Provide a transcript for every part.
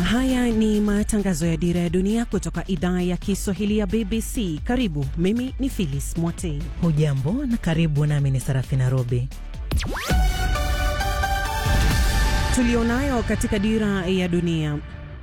Haya ni matangazo ya Dira ya Dunia kutoka idhaa ya Kiswahili ya BBC. Karibu, mimi ni Phyllis Mwate. Hujambo na karibu, nami ni Sarafina Robi. Tulionayo katika Dira ya Dunia.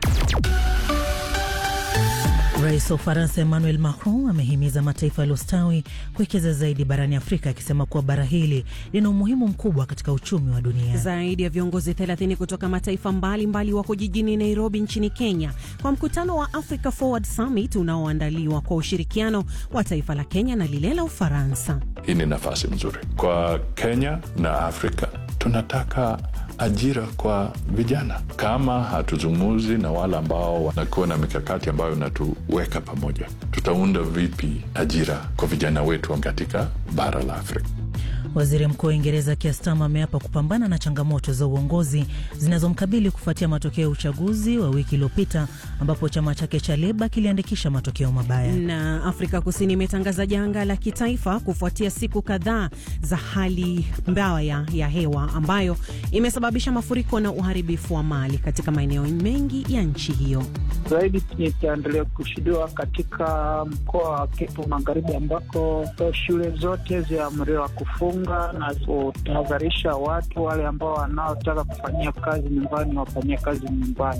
Rais wa Ufaransa Emmanuel Macron amehimiza mataifa yaliyostawi kuwekeza zaidi barani Afrika, akisema kuwa bara hili lina umuhimu mkubwa katika uchumi wa dunia. Zaidi ya viongozi 30 kutoka mataifa mbalimbali wako jijini Nairobi nchini Kenya kwa mkutano wa Africa Forward Summit unaoandaliwa kwa ushirikiano wa taifa la Kenya na lile la Ufaransa. Hii ni nafasi nzuri kwa Kenya na Afrika. Tunataka ajira kwa vijana. Kama hatuzungumzi na wale ambao wanakuwa na mikakati ambayo inatuweka pamoja, tutaunda vipi ajira kwa vijana wetu katika bara la Afrika? Waziri Mkuu wa Uingereza Keir Starmer ameapa kupambana na changamoto za uongozi zinazomkabili kufuatia matokeo ya uchaguzi wa wiki iliyopita ambapo chama chake cha Leba kiliandikisha matokeo mabaya. Na Afrika Kusini imetangaza janga la kitaifa kufuatia siku kadhaa za hali mbaya ya hewa ambayo imesababisha mafuriko na uharibifu wa mali katika maeneo mengi ya nchi hiyo. Zaidi itaendelea kushuhudiwa katika mkoa wa Kivu Magharibi ambako shule zote zimeamriwa kufunga na kutahadharisha watu wale ambao wanaotaka kufanyia kazi nyumbani wafanyia kazi nyumbani.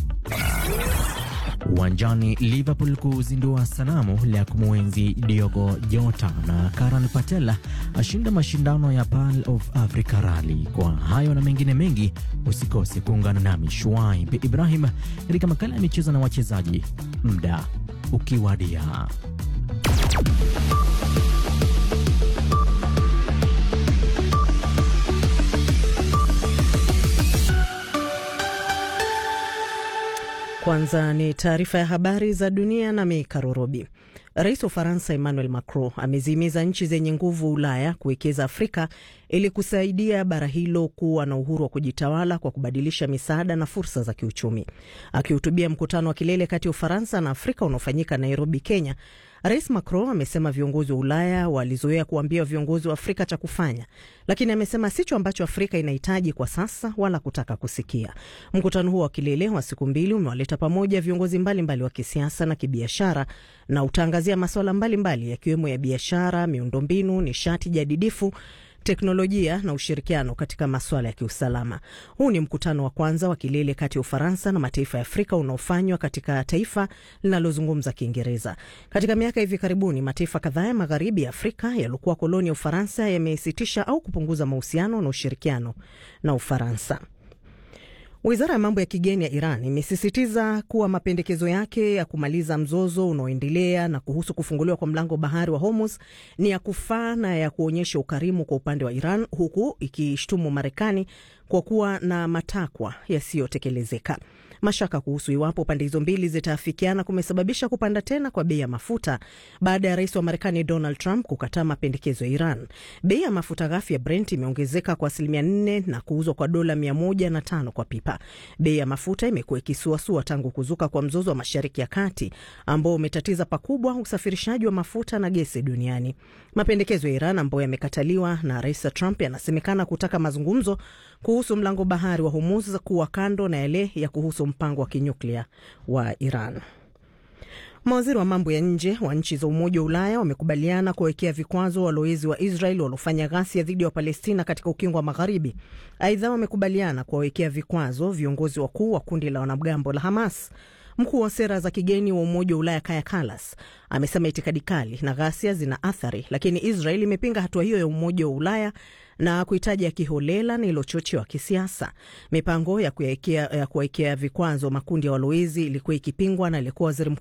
Uwanjani Liverpool kuzindua sanamu la kumwenzi Diogo Jota na Karan Patela ashinda mashindano ya Pearl of Africa Rally. Kwa hayo na mengine mengi, usikose kuungana nami Shuaib Ibrahim katika makala ya michezo na wachezaji, muda ukiwadia. Kwanza ni taarifa ya habari za dunia na Mikarorobi. Rais wa Ufaransa Emmanuel Macron amezihimiza nchi zenye nguvu Ulaya kuwekeza Afrika ili kusaidia bara hilo kuwa na uhuru wa kujitawala kwa kubadilisha misaada na fursa za kiuchumi. Akihutubia mkutano wa kilele kati ya Ufaransa na Afrika unaofanyika Nairobi, Kenya, Rais Macron amesema viongozi wa Ulaya walizoea kuambia viongozi wa Afrika cha kufanya, lakini amesema sicho ambacho Afrika inahitaji kwa sasa wala kutaka kusikia. Mkutano huo wa kilele wa siku mbili umewaleta pamoja viongozi mbalimbali mbali wa kisiasa na kibiashara na utaangazia masuala mbalimbali yakiwemo ya biashara, miundombinu, nishati jadidifu teknolojia na ushirikiano katika masuala ya kiusalama. Huu ni mkutano wa kwanza wa kilele kati ya Ufaransa na mataifa ya Afrika unaofanywa katika taifa linalozungumza Kiingereza. Katika miaka hivi karibuni, mataifa kadhaa ya magharibi ya Afrika yaliokuwa koloni ya Ufaransa yamesitisha au kupunguza mahusiano na ushirikiano na Ufaransa. Wizara ya mambo ya kigeni ya Iran imesisitiza kuwa mapendekezo yake ya kumaliza mzozo unaoendelea na kuhusu kufunguliwa kwa mlango bahari wa Hormuz ni ya kufaa na ya kuonyesha ukarimu kwa upande wa Iran, huku ikishtumu Marekani kwa kuwa na matakwa yasiyotekelezeka. Mashaka kuhusu iwapo pande hizo mbili zitaafikiana kumesababisha kupanda tena kwa bei ya mafuta baada ya rais wa Marekani Donald Trump kukataa mapendekezo ya Iran. Bei ya mafuta ghafi ya Brent imeongezeka kwa asilimia nne na kuuzwa kwa dola mia moja na tano kwa pipa. Bei ya mafuta imekuwa ikisuasua tangu kuzuka kwa mzozo wa Mashariki ya Kati ambao umetatiza pakubwa usafirishaji wa mafuta na gesi duniani. Mapendekezo ya Iran ambayo yamekataliwa na rais Trump yanasemekana kutaka mazungumzo kuhusu mlango bahari wa Hormuz kuwa kando na yale ya kuhusu mpango wa kinyuklia wa Iran. Mawaziri wa mambo ya nje wa nchi za Umoja wa Ulaya wamekubaliana kuwawekea vikwazo walowezi wa Israel waliofanya ghasia dhidi ya Wapalestina katika ukingo wa Magharibi. Aidha, wamekubaliana kuwawekea vikwazo viongozi wakuu wa kundi la wanamgambo la Hamas. Mkuu wa sera za kigeni wa Umoja wa Ulaya Kaja Kallas amesema itikadi kali na ghasia zina athari, lakini Israel imepinga hatua hiyo ya Umoja wa Ulaya na kuitaja kiholela na ilochochewa kisiasa. Mipango ya kuwawekea vikwazo makundi ya walowezi ilikuwa ikipingwa na aliyekuwa waziri mkuu